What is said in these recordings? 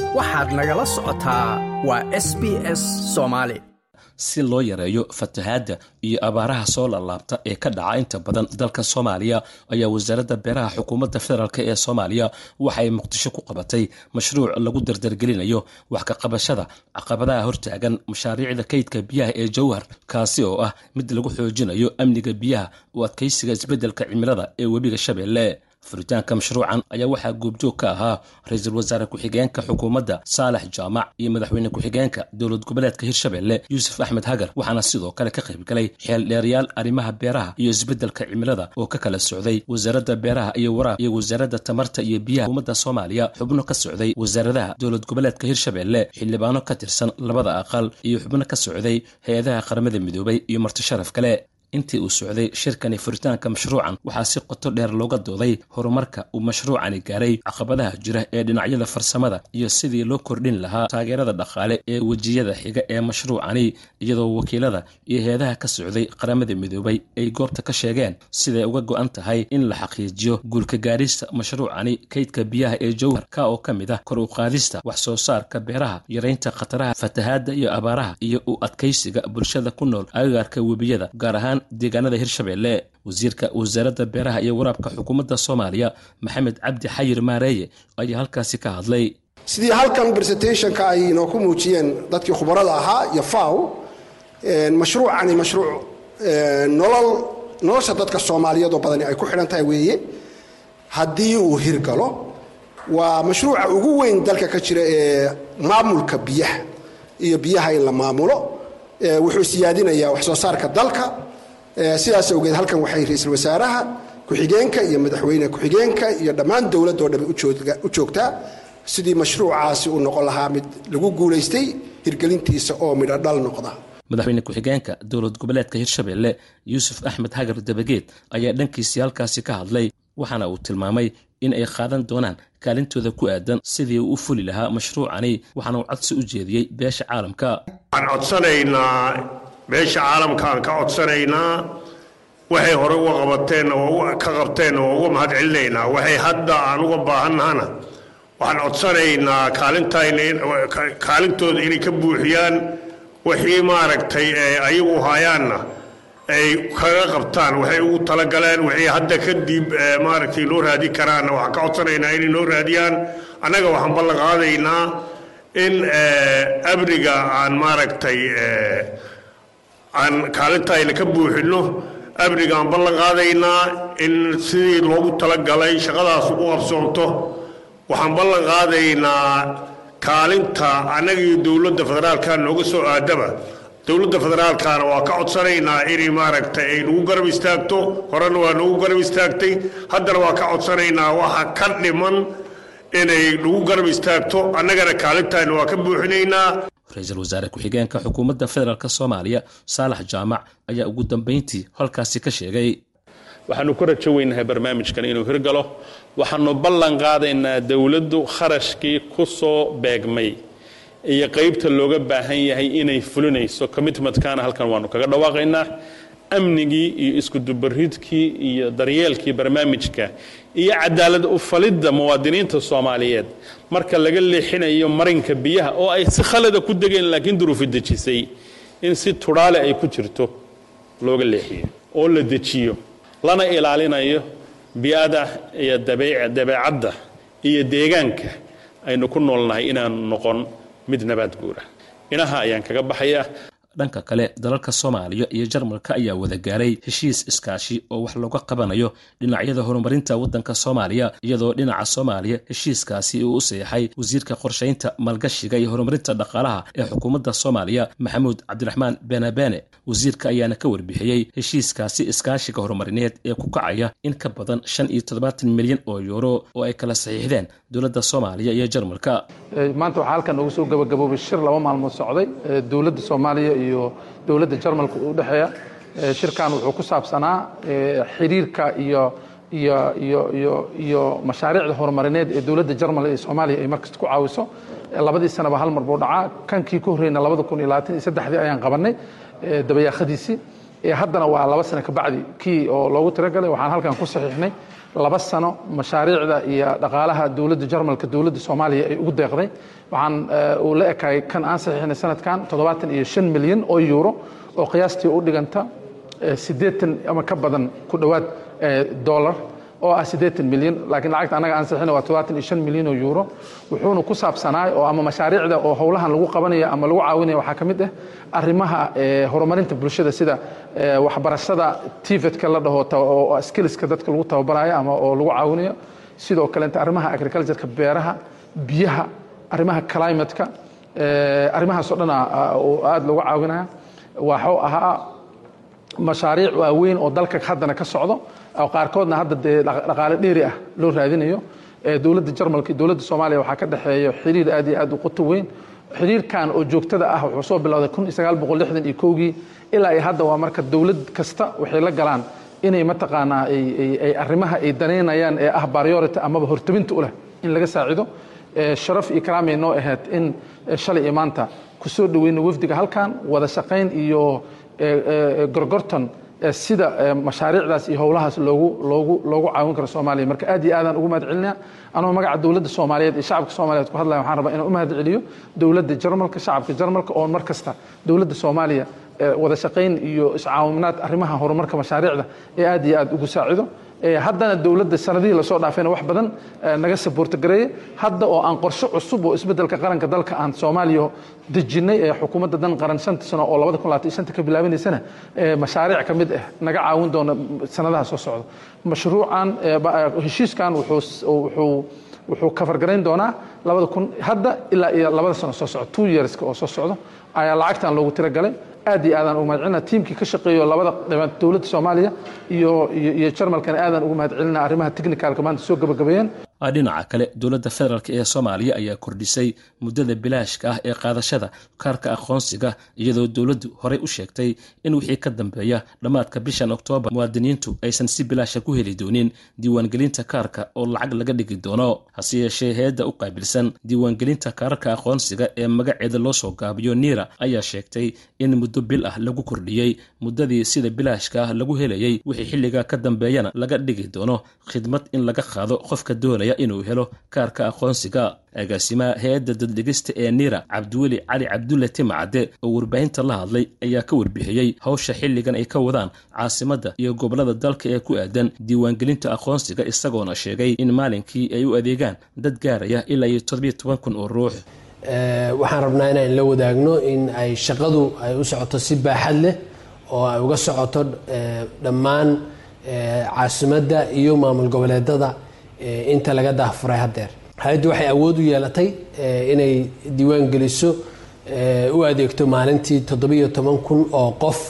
waxaad nagala socotaa waa s b s soomaali si loo yareeyo fatahaadda iyo abaaraha soo laalaabta ee ka dhaca inta badan dalka soomaaliya ayaa wasaaradda beeraha xukuumadda federaalk ee soomaaliya waxay muqdisho ku qabatay mashruuc lagu dardargelinayo wax ka qabashada caqabadaha hortaagan mashaariicda kaydka biyaha ee jowhar kaasi oo ah mid lagu xoojinayo amniga biyaha u adkaysiga isbeddelka cimilada ee webiga shabeelle furitaanka mashruucan ayaa waxaa goobjoog ka ahaa ra-iisul wasaare ku-xigeenka xukuumadda saalax jaamac iyo madaxweyne ku-xigeenka dowlad goboleedka hirshabelle yuusuf axmed hagar waxaana sidoo kale ka qayb galay xeeldheerayaal arrimaha beeraha iyo isbeddelka cimilada oo ka kala socday wasaaradda beeraha iyo waraab iyo wasaaradda tamarta iyo biyaha xukuumadda soomaaliya xubno ka socday wasaaradaha dowlad goboleedka hirshabelle xildhibaano ka tirsan labada aqal iyo xubno ka socday hay-adaha qaramada midoobay iyo marti sharaf kale intii uu socday shirkani furitaanka mashruucan waxaa si qoto dheer looga dooday horumarka uu mashruucani gaaray caqabadaha jira ee dhinacyada farsamada iyo sidii loo kordhin lahaa taageerada dhaqaale ee wejiyada xiga ee mashruucani iyadoo wakiilada iyo heedaha ka socday qaramada midoobay ay goobta ka sheegeen siday uga go'an tahay in la xaqiijiyo guulka gaarista mashruucani kaydka biyaha ee jowhar ka oo ka mid ah kor u qaadista wax soo saarka beeraha yaraynta khataraha fatahaadda iyo abaaraha iyo u adkaysiga bulshada ku nool agagaarka webiyada gaar ahaan deegaanada hirshabelle wasiirka wasaaradda beeraha iyo waraabka xukuumadda soomaaliya maxamed cabdi xayir maareeye ayaa halkaasi ka hadlay sidii halkan presentationka ay inoo ku muujiyeen dadkii khubarada ahaa iyo faw mashruucani mashruuc nolol nolosha dadka soomaaliyeed oo badani ay ku xidhan tahay weeye haddii uu hirgalo waa mashruuca ugu weyn dalka ka jira ee maamulka biyaha iyo biyaha in la maamulo wuxuu siyaadinayaa wax soo saarka dalka sidaas awgeed halkan waxay ra-iisul wasaaraha ku-xigeenka iyo madaxweyne ku-xigeenka iyo dhammaan dowladoo dhami u joogtaa sidii mashruucaasi uu noqon lahaa mid lagu guulaystay hirgelintiisa oo midho dhal noqda madaxweyne ku-xigeenka dowlad goboleedka hirshabelle yuusuf axmed hagar dabageed ayaa dhankiisii halkaasi ka hadlay waxaana uu tilmaamay in ay qaadan doonaan kaalintooda ku aadan sidii uu u fuli lahaa mashruucani waxaana uu codsi u jeediyey beesha caalamka waxaan codsanaynaa beesha caalamka aan ka codsanaynaa waxay hore uga qabateen oo ka qabteen oo uga mahad celinaynaa waxay hadda aan uga baahannahana waxaan codsanaynaa kaalintooda inay ka buuxiyaan wixii maaragtay ayagu hayaanna ay kaga qabtaan waxay ugu talagaleen wixii hadda kadib maaragtay loo raadi karaanna waxaan ka codsanaynaa inay noo raadiyaan annaga waxaan ballan qaadaynaa in amniga aan maaragtay aan kaalintayna ka buuxinno amniga aan ballan qaadaynaa in sidii loogu talagalay shaqadaas u qabsoonto waxaan ballan qaadaynaa kaalinta annaga iyo dowladda federaalka nooga soo aadaba dowladda federaalkana waa ka codsanaynaa inay maaragtay ay nagu garab istaagto horena waa nagu garab istaagtay haddana waa ka codsanaynaa waxa ka dhiman inay nagu garab istaagto annagana kaalintayna waa ka buuxinaynaa ra-iisul wasaare ku-xigeenka xukuumadda federaalk soomaaliya saalax jaamac ayaa ugu dambayntii halkaasi ka sheegay waxaanu ku rajo weynahay barnaamijkan inuu hirgalo waxaanu ballan qaadaynaa dowladdu kharashkii ku soo beegmay iyo qaybta looga baahan yahay inay fulinayso commitmentkana halkan waanu kaga dhawaaqaynaa amnigii iyo iskudubaridkii iyo daryeelkii barnaamijka iyo cadaalad ufalidda muwaadiniinta soomaaliyeed marka laga leexinayo marinka biyaha oo ay si khalada ku degeen laakiin duruufi dejisay in si tudhaale ay ku jirto looga leexiyo oo la dejiyo lana ilaalinayo bi-ada iyo dabeecadda iyo deegaanka aynu ku noolnahay inaanu noqon mid nabaad guura inaha ayaan kaga baxayaa dhanka kale dalalka soomaaliya iyo jarmalka ayaa wada gaaray heshiis iskaashi oo wax looga qabanayo dhinacyada horumarinta waddanka soomaaliya iyadoo dhinaca soomaaliya heshiiskaasi uu u seexay wasiirka qorshaynta maalgashiga iyo horumarinta dhaqaalaha ee xukuumadda soomaaliya maxamuud cabdiraxmaan benebeene wasiirka ayaana ka warbixiyey heshiiskaasi iskaashiga horumarineed ee ku kacaya in ka badan shan iyo toddobaatan milyan oo yuuro oo ay kala saxiixdeen dowladda soomaaliya iyo jarmalka maanta waxaa halkan ugu soo gabagaboobay shir laba maalmood socday dowladda soomaaliya iyo dowladda jarmalka u dhexeeya shirkan wuxuu ku saabsanaa xiriirka iyo iyo iyo iyo iyo mashaariicda horumarineed ee dowladda jarmal ee soomaaliya ay markasta ku caawiso labadii sanaba hal mar buu dhacaa kankii ka horreyna labada kun iyo labaatan iyo saddexdii ayaan qabanay dabayaaqadiisii haddana waa laba sano kabacdi kii oo loogu talagalay waxaan halkan ku saxiixnay laba sano mashaariicda iyo dhaqaalaha dowladda jarmalka dowladda soomaaliya ay ugu deeqday waxaan uu la ekay kan aan saxiixinay sanadkan toddobaatan iyo shan milyan oo euro oo qiyaastii u dhiganta siddeetan ama ka badan ku dhowaad dollar oo ah siddeetan milyan laakiin lacagta annaga aan saxiixinay waa toddobaatan iyo shan milyan oo euro wuxuuna ku saabsanaay oo ama mashaariicda oo howlahan lagu qabanaya ama lagu caawinaya waxaa ka mid ah arrimaha horumarinta bulshada sida waxbarashada tivetka la dhaho oo skillska dadka lagu tababarayo ama oo lagu caawinayo sidoo kaleeta arrimaha agricultureka beeraha biyaha arrimaha climateka arrimahaas o dhan aada loogu caawinaya waxuu ahaa mashaariic waaweyn oo dalka haddana ka socdo oo qaarkoodna hadda dee dhaqaale dheeri ah loo raadinayo dowladda jarmalka iyo dowladda soomaaliya waxaa ka dhexeeya xiriir aad iyo aad u qoto weyn xiriirkan oo joogtada ah wuxuu soo bilowday kun iyo sagaal boqol lixdan iyo kowgii ilaa iyo hadda waa marka dowlad kasta waxay la galaan inay mataqaanaa ay arrimaha ay danaynayaan ee ah priority amaba hortabinta u leh in laga saacido sharaf iyo karaamay noo ahayd in shalay iyo maanta ku soo dhoweyno wafdiga halkan wada shaqayn iyo gorgortan sida mashaariicdaas iyo howlahaas loogu loogu loogu caawin karo soomaaliya marka aad iyo aadaan ugu mahad celinaya anoo magaca dowladda soomaaliyeed iyo shacabka soomaaliyeed ku hadlaya waxaan rabaa inaan u mahad celiyo dowladda jarmalka shacabka jarmalka oo mar kasta dowladda soomaaliya wada shaqayn iyo iscaawimaad arrimaha horumarka mashaariicda ee aad iyo aad ugu saacido haddana dowladda sanadihii lasoo dhaafayna wax badan naga saboorto gareeye hadda oo aan qorshe cusub oo isbeddelka qaranka dalka aan soomaaliya dejinnay ee xukuumadda dan qaran shanta sano oo labada kun labaatan shanta ka bilaabanaysana mashaariic ka mid ah naga caawin doona sanadaha soo socda mashruucan heshiiskan wuxuu wuxuu kafargarayn doonaa labada kun hadda ilaa iyo labada sano soo socda two yearska oo soo socdo ayaa lacagtan loogu tiragalay aad iyo aadaan ugu mahad celina tiimkii ka shaqeeyo labada dhibaad dowladda soomaaliya iyo iyo jarmalkana aadaan ugu mahad celina arrimaha technicalka maanta soo gabagabeeyeen dhinaca kale dowladda federaalk ee soomaaliya ayaa kordhisay muddada bilaashka ah ee qaadashada kaarka aqoonsiga iyadoo dowladdu horey u sheegtay in wixii ka dambeeya dhammaadka bishan oktoobar muwaadiniintu aysan si bilaasha ku heli doonin diiwaangelinta kaarka oo lacag laga dhigi doono hase yeeshee heedda u qaabilsan diiwaangelinta kaararka aqoonsiga ee magaceeda loo soo gaabiyo niira ayaa sheegtay in muddo bil ah lagu kordhiyey muddadii sida bilaashka ah lagu helayey wixii xilligaa ka dambeeyana laga dhigi doono khidmad in laga qaado qofka doonaya inuu helo kaarka aqoonsiga agaasimaha hay-adda daddhigista ee niira cabdiweli cali cabdulle timacadde oo warbaahinta la hadlay ayaa ka warbixiyey hawsha xilligan ay ka wadaan caasimadda iyo gobollada dalka ee ku aadan diiwaangelinta aqoonsiga isagoona sheegay in maalinkii ay u adeegaan dad gaaraya ilaa iyo toddobiyo toban kun oo ruux waxaan rabnaa inaan la wadaagno in ay shaqadu ay u socoto si baaxad leh oo ay uga socoto dhammaan caasimadda iyo maamul goboleedada inta laga daahfuray haddeer hay-addu waxay awood u yeelatay inay diiwaan geliso u adeegto maalintii toddobiyo toban kun oo qof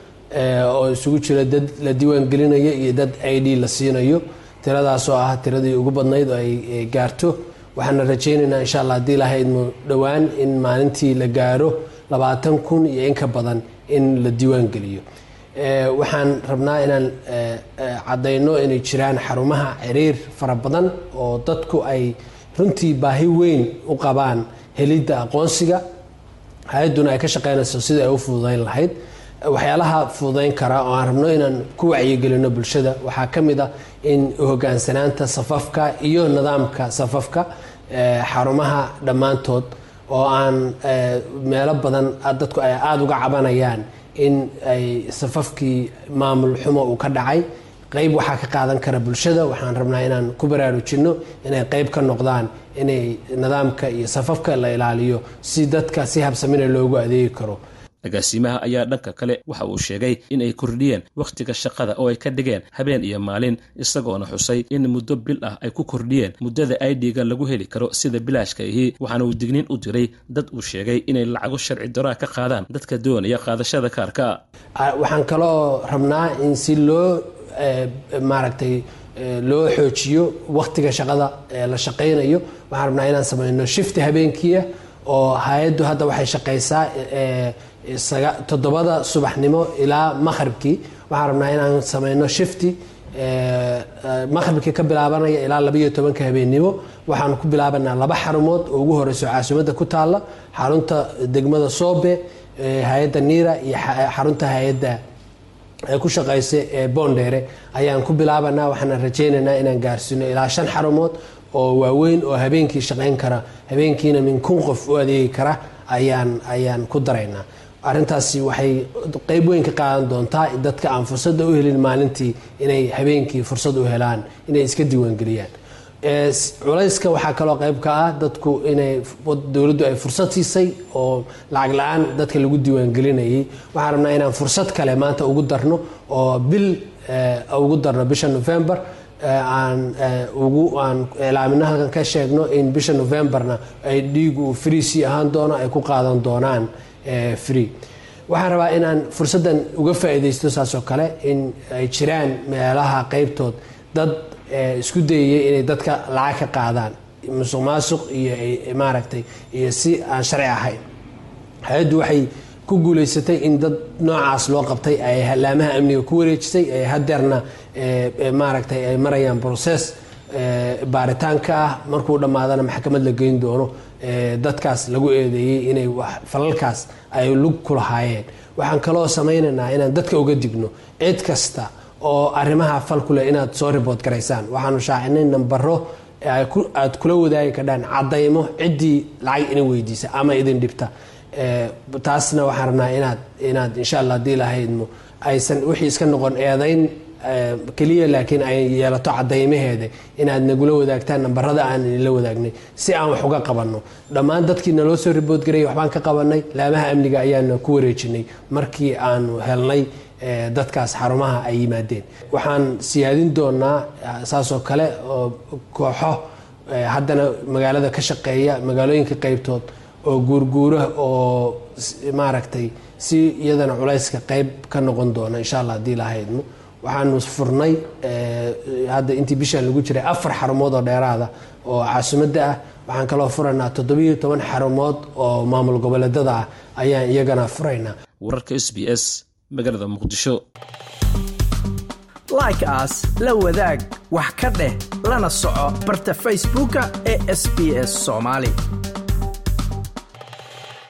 oo isugu jira dad la diiwaan gelinayo iyo dad i d la siinayo tiradaas oo ah tiradii ugu badnayd oo ay gaarto waxaana rajaynaynaa insha allah haddii lahaydmo dhowaan in maalintii la gaaro labaatan kun iyo in ka badan in la diiwaan geliyo waxaan rabnaa inaan caddayno inay jiraan xarumaha ciriir fara badan oo dadku ay runtii baahi weyn u qabaan helidda aqoonsiga hay-adduna ay ka shaqeynayso sidai ay u fududayn lahayd waxyaalaha fududayn kara oo aan rabno inaan ku wacyigelino bulshada waxaa ka mid ah in hogaansanaanta safafka iyo nidaamka safafka xarumaha dhammaantood oo aan meelo badan dadku ay aada uga cabanayaan in ay safafkii maamul xumo uu ka dhacay qeyb waxaa ka qaadan kara bulshada waxaan rabnaa inaan ku baraarujinno inay qeyb ka noqdaan inay nidaamka iyo safafka la ilaaliyo si dadka si habsamina loogu adeegi karo agaasimaha ayaa dhanka kale waxa uu sheegay in ay kordhiyeen wakhtiga shaqada oo ay ka dhigeen habeen iyo maalin isagoona xusay in muddo bil ah ay ku kordhiyeen muddada aidiga lagu heli karo sida bilaashka ahi waxaana uu digniin u diray dad uu sheegay inay lacago sharci daraa ka qaadaan dadka doonaya qaadashada kaarka waxaan kaloo rabnaa in si loo maaragtay loo xoojiyo wakhtiga shaqada la shaqaynayo waxaan rabnaa inaan samayno shifti habeenkiia oo hay-addu hadda waxay shaqaysaa toddobada subaxnimo ilaa maqhribkii waxaan rabnaa inaan samayno shifti maqhribkii ka bilaabanaya ilaa labayo tobanka habeennimo waxaan ku bilaabanaa laba xarumood oo ugu horeyso caasimadda ku taalla xarunta degmada soobe hay-adda niira iyo xarunta hay-adda ee ku shaqaysa ee boondheere ayaan ku bilaabanaa waxaana rajaynaynaa inaan gaarsiino ilaa shan xarumood oo waaweyn oo habeenkii shaqayn kara habeenkiina min kun qof u adeegi kara ayaan ayaan ku daraynaa arrintaasi waxay qeyb weyn ka qaadan doontaa dadka aan fursadda u helin maalintii inay habeenkii fursad u helaan inay iska diiwaangeliyaan culayska waxaa kaloo qayb ka ah dadku inay dowladdu ay fursad siisay oo lacag la-aan dadka lagu diiwaangelinayay waxaan rabnaa inaan fursad kale maanta ugu darno oo bil ugu darno bisha november aan ugu aan iclaamino halkan ka sheegno in bisha novemberna ay dhiigu free sii ahaan doono ay ku qaadan doonaan free waxaan rabaa inaan fursaddan uga faa'iidaysto saasoo kale in ay jiraan meelaha qeybtood dad isku dayaya inay dadka lacag ka qaadaan musuq maasuq iyo maaragtay iyo si aan sharci ahayn hay-addu waxay ku guuleysatay in dad noocaas loo qabtay ay laamaha amniga ku wareejisay hadeerna maaragtay ay marayaan process baaritaanka ah markuu dhammaadana maxkamad la geyn doono dadkaas lagu eedeeyey inay falalkaas ay lug ku lahaayeen waxaan kaloo samaynaynaa inaan dadka uga digno cid kasta oo arrimaha fal ku leh inaad soo ribood garaysaan waxaanu shaacinay nambaro aad kula wadaagi kadhaan cadaymo ciddii lacag idin weydiisa ama idin dhibta taasna waxaan rabnaa inaad inaad insha allah haddii lahaydmo aysan wixii iska noqon eedayn keliya laakiin ay yeelato cadaymaheeda inaad nagula wadaagtaan nambarada aan idinla wadaagnay si aan wax uga qabanno dhammaan dadkii naloo soo riboodgarayay waxbaan ka qabanay laamaha amniga ayaana ku wareejinay markii aanu helnay dadkaas xarumaha ay yimaadeen waxaan siyaadin doonaa saasoo kale oo kooxo haddana magaalada ka shaqeeya magaalooyinka qeybtood oo guurguura oo maaragtay si iyadana culayska qeyb ka noqon doona insha allah haddii lahaydmo waxaanu furnay hadda intii bishaan lagu jiray afar xarumood oo dheeraada oo caasimadda ah waxaan kaloo furaynaa toddobiyo toban xarumood oo maamul goboleedada ah ayaan iyagana furaynaa wararka s b s magaalada muqdisho like aas la wadaag wax ka dheh lana soco barta facebooka ee sb s soomaali